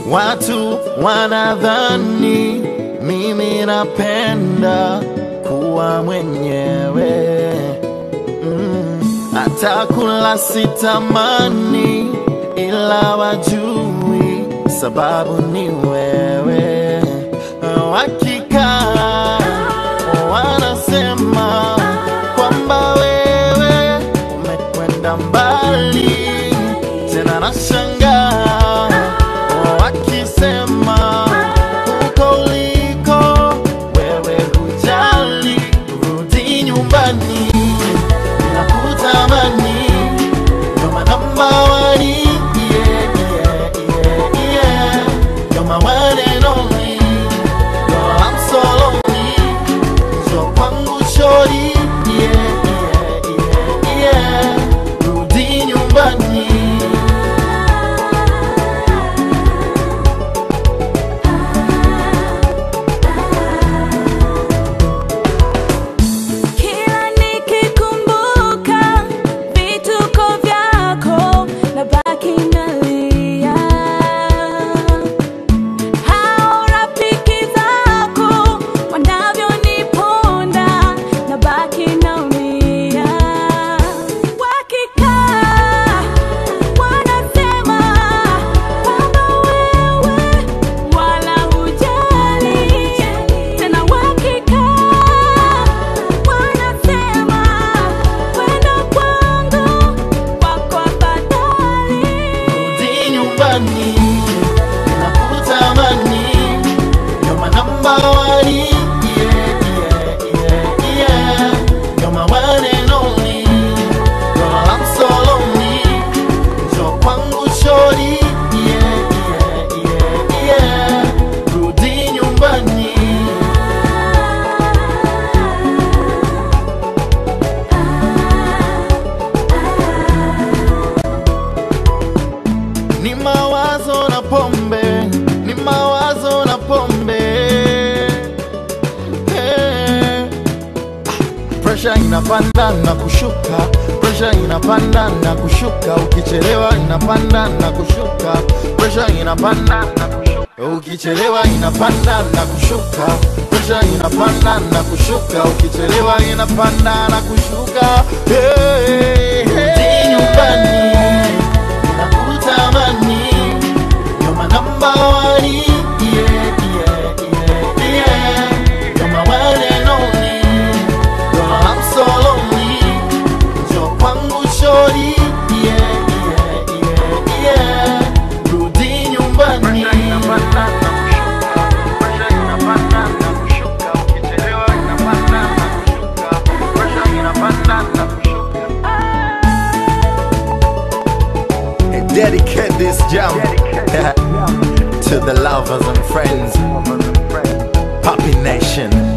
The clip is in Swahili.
Watu wanadhani mimi napenda kuwa mwenyewe mm. Hata kula sitamani, ila wajui sababu ni wewe. Wakikaa wanasema kwamba wewe umekwenda mbali, tena nashangaa wakisema huko uliko wewe hujali, rudi nyumbani, nakutamani kama namba wani yeah, yeah, yeah, yeah. You're my one and only, girl, I'm so lonely. So kwangu shori yeah, yeah, yeah, yeah. Rudi nyumbani Kila nikikumbuka vituko vyako nabaki nalia. Hao rafiki zako wanavyoniponda nabaki naumia. Wakikaa wanasema kwamba wewe wala hujali. Tena wakikaa wanasema kwenda kwangu kwako afadhali. Rudi nyumbani, nakutamani, you're my number one, yeah, yeah, yeah, yeah. You're my one and only, girl, I'm so lonely. Njoo kwangu shorty, yeah, yeah, yeah, yeah. Rudi nyumbani. Ni mawazo na pombe, ni mawazo na pombe. Hey. Pressure inapanda na kushuka, pressure inapanda na kushuka, ukichelewa inapanda na kushuka, pressure inapanda na kushuka, ukichelewa inapanda na kushuka, pressure inapanda na kushuka, ukichelewa inapanda na kushuka. Hey, hey. nyumbani nakutamani, you're my number one, yeah, yeah, yeah, yeah. You're my one and only, girl, I'm so lonely. Njoo kwangu shorty, yeah, yeah, yeah, yeah. Rudi nyumbani. Dedicate this jam to the lovers and friends, Puppy Nation.